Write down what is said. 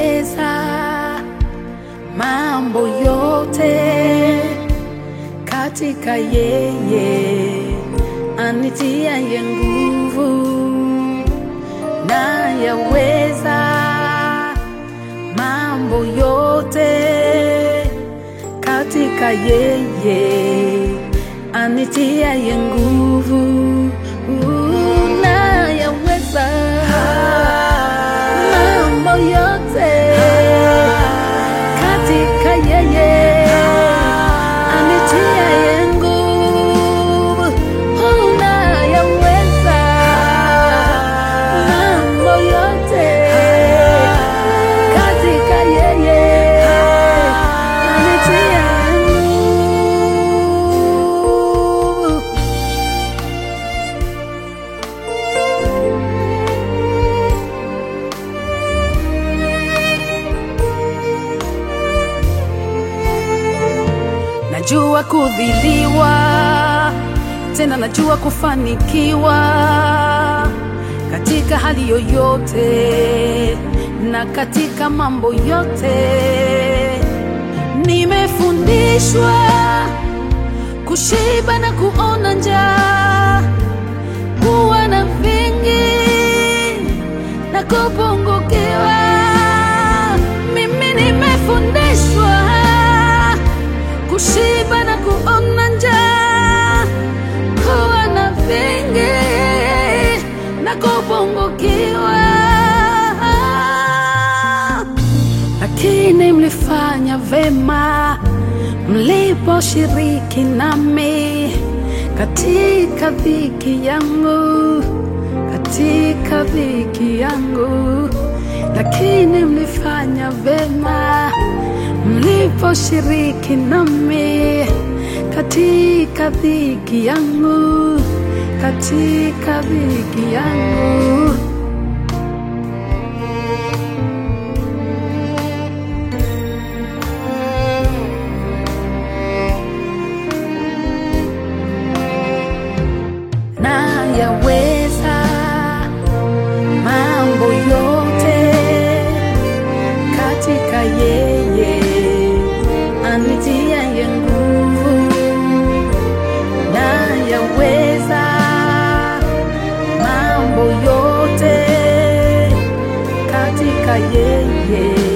nayaweza mambo yote katika yeye anitiaye nguvu. Nayaweza mambo yote katika yeye anitiaye nguvu. Nayaweza mambo yote katika yeye anitiaye nguvu. Nayaweza mambo yote katika yeye anitiaye nguvu. Najua kudhiliwa, tena najua kufanikiwa katika hali yoyote na katika mambo yote. Nimefundishwa kushiba na kuona njaa, kuwa na vingi na kupungukiwa. Mimi nimefundishwa kushiba na kuona njaa, kuwa na vingi na kupungukiwa. Lakini mlifanya vema mliposhiriki nami katika dhiki yangu, katika dhiki yangu. Lakini mlifanya vema mliposhiriki nami katika dhiki yangu, katika dhiki yangu. Nayaweza mambo yote katika yeye anitiaye nguvu. Nayaweza mambo yote katika yeye